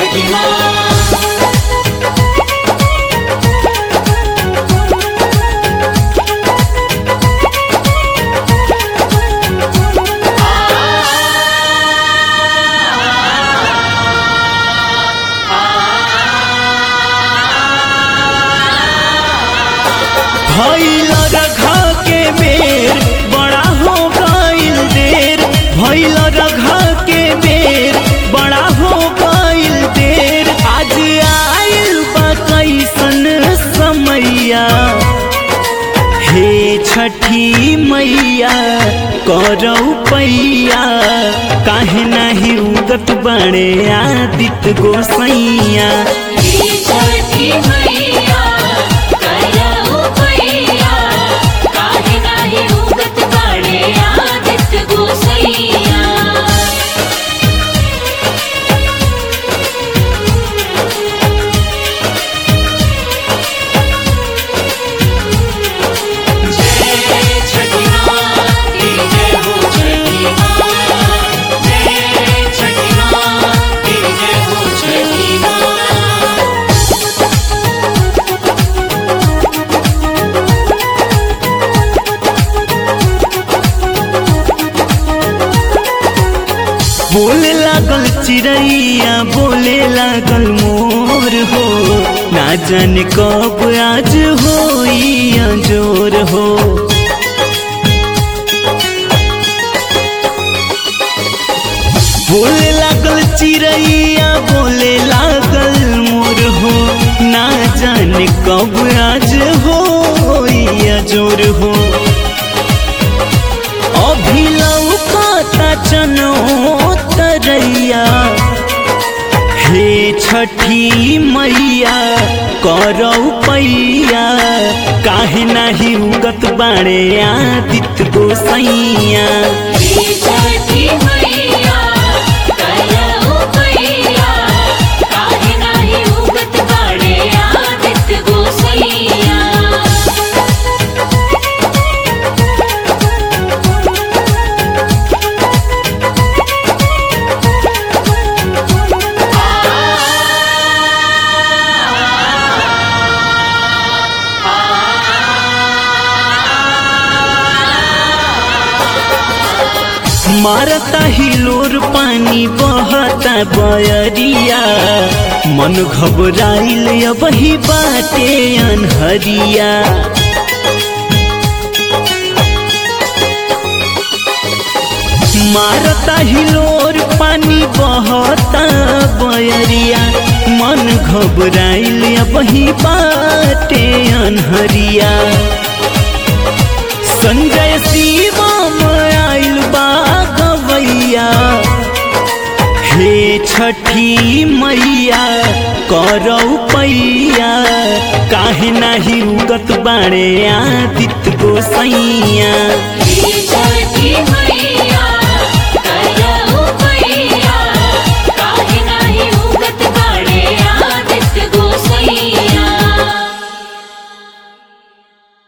छठी माँ भैल रघा के बेर बड़ा हो गईल देर भैल रघा के बेर बड़ा हो गईल देर आज आयल बा कैसन समैया हे छठी मैया करौ पैया काहे नाही उगत बड़े आदित्य गोसैया हे छठी मैया करौ पैया काहे नाही उगत बाड़े आदित्य गोसैया जय छठी माँ की जय हो छठी माँ जय छठी माँ की जय हो छठी माँ बोले लागल चिड़ैया बोले लागल मोर हो ना जाने कब आज हो जोर हो बोले लागल चिड़ैया बोले लागल मोर हो ना जाने कब आज हो जोर हो अभी लौकता चनो तरैया हे छठी मैया करौ पैया काहे नाही उगत बाड़े आदित्य गोसैया हे छठी मैया करौ पैया काहे नाही उगत बाड़े आदित्य गोसैया मारता हिलोर पानी बहता बयरिया मन घबराइल अब ही बाटे अनहरिया मारता हिलोर पानी बहता बयरिया मन घबराइल अब ही बाटे अनहरिया संजय शिवम आइल बा गवैया हे छठी मैया करौ पैया काहे नाही उगत बाड़े आदित्य गोसैया हे